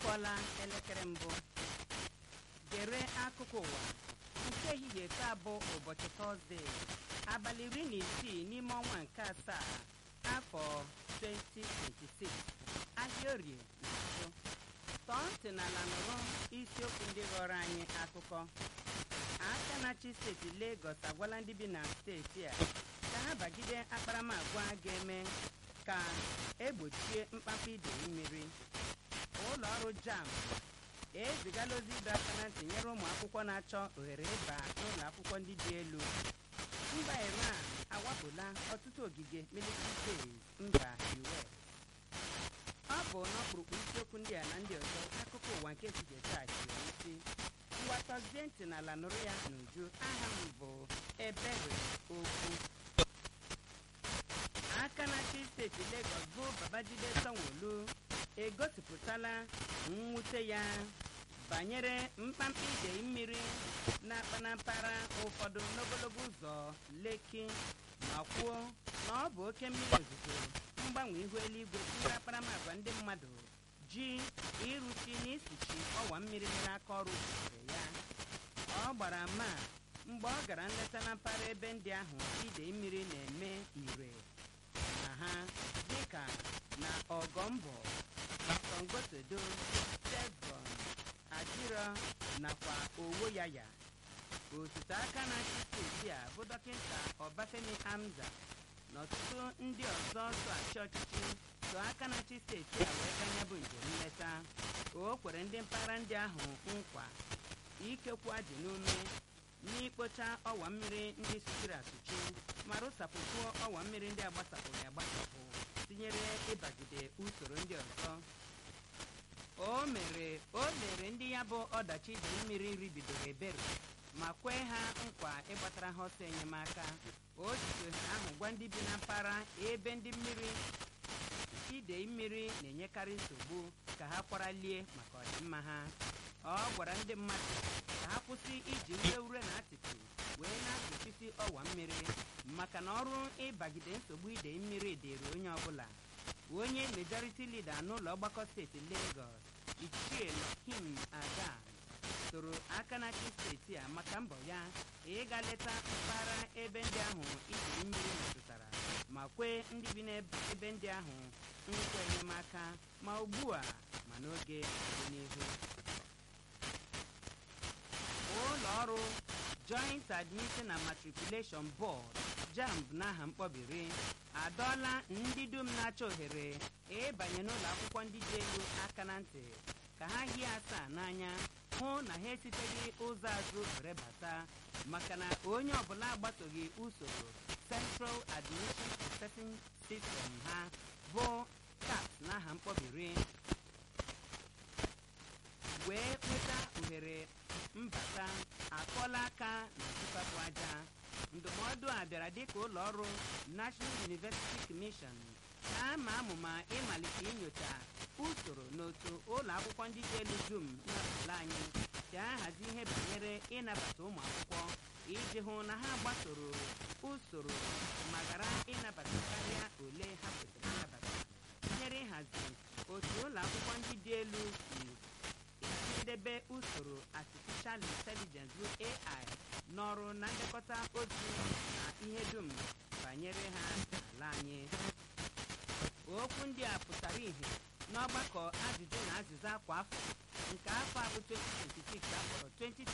akụọla elekere mbụ gere akụkọ ụwa nke ehihie taa bụ ụbọchị tọzdee abalị iri na isii n'ime ọnwa nke asaa afọ 2026 ahịa orie na nso tọọ ntị n'ala nụrụ isiokwu ndị ghọrọ anyị akụkọ aka na-achị steeti Lagos agwala ndị bi na steeti a ka ha bagide akparamagwa ga-eme ka egbochie mkpamkpa ide mmiri ụlọ ọrụ JAMB ezigala ozi ịdọ aka na ntị nyere ụmụ akwụkwọ na-achọ ohere ịba n'ụlọ akwụkwọ ndị dị elu mba Iran awapụla ọtụtụ ogige military base mba US ọ bụ n'ọkpụrụkpụ isiokwu ndị a na ndị ọzọ akụkọ ụwa nke ehihie taa hiri isi mgbatazie ntị n'ala nụrụ ya n'uju aha m bụ ebere okwu aka na-achị steeti Lagos bụ Babajide Sanwo-Olu egosipụtala mwute ya banyere mkpamkpa idei mmiri na-akpa na mpaghara ụfọdụ n'ogologo ụzọ Lekki ma kwuo na ọ bụ oke mmiri ozuzo mgbanwe ihu eluigwe tinyere akparamagwa ndị mmadụ ji ịrụchi na isichi ọwa mmiri mere aka ọrụ butere ya ọ gbara ama mgbe ọ gara nleta na mpaghara ebe ndị ahụ idei mmiri na-eme ire na ha dịka na ọgọmbọ songosodo sevron adiro nakwa owoyaya osote aka na-achị steeti a bụ dọkịta ọbafemi hamza na ọtụtụ ndị ọzọ so achị ọchịchị so aka na-achị steeti a wee ganya bụ njem nleta o kwere ndị mpaghara ndị ahụ nkwa ikekwu adị n'ume n'ikpocha ọwa mmiri ndị sụchiri asụchi ma rụsapụkwuo ọwa mmiri ndị agbasapụghị agbasapụ tinyere ịbagide usoro ndị ọzọ o mere o mere ndị ya bụ ọdachi ide mmiri ribidoro ebere ma kwee ha nkwa ịgbatara ha ọsọ enyemaka o jikwe ahụ gwa ndị bi na mpaghara ebe ndị mmiri idei mmiri na-enyekarị nsogbu ka ha kwaralie maka ọdịmma ha ọ gwara ndị mmadụ ka ha kwụsị iji ure ure na atịtị wee na-asụchisi ọwa mmiri maka na ọrụ ịbagide nsogbu idei mmiri dịrị onye ọbụla onye majority leader n'ụlọ ọgbakọ steeti Lagos ichie Lokim Aga soro aka na-achị steeti a maka mbọ ya ịga leta mpaghara ebe ndị ahụ idei mmiri metụtara ma kwee ndị bi n'ebe ndị ahụ nkwa enyemaka ma ugbu a ma n'oge ọdịnihu ụlọ ọrụ Joint Admission and Matriculation Board JAMB n'aha mkpọbiri adọọla ndị dum na-achọ ohere ịbanye n'ụlọ akwụkwọ ndị dị elu aka na ntị ka ha hie asaa n'anya hụ na ha esiteghị ụzọ azụ were bata maka na onye ọbụla agbasoghị usoro Central Admission Processing System ha bụ CAPS n'aha mkpọbiri wee nweta ohere mbata akọla aka na ntụkapụ aja ndụmọdụ a bịara dịka ụlọ ọrụ National University Commission na-ama amụma ịmalite inyocha usoro n'otu ụlọ akwụkwọ ndị dị elu dum n'ala anyị si ahazi ihe banyere ịnabata ụmụ akwụkwọ iji hụ na ha gbasoro usoro ma ghara ịnabata karịa ole ha kwesịrị ịnabata tinyere ịhazi otu ụlọ akwụkwọ ndị dị elu si idebe usoro artificial intelligence bụ AI n'ọrụ na ndekọta ozi na ihe dum banyere ha n'ala anyị okwu ndị a pụtara ìhè n'ọgbakọ ajụjụ na azịza kwa afọ nke afọ a bụ 2026 akpọrọ 20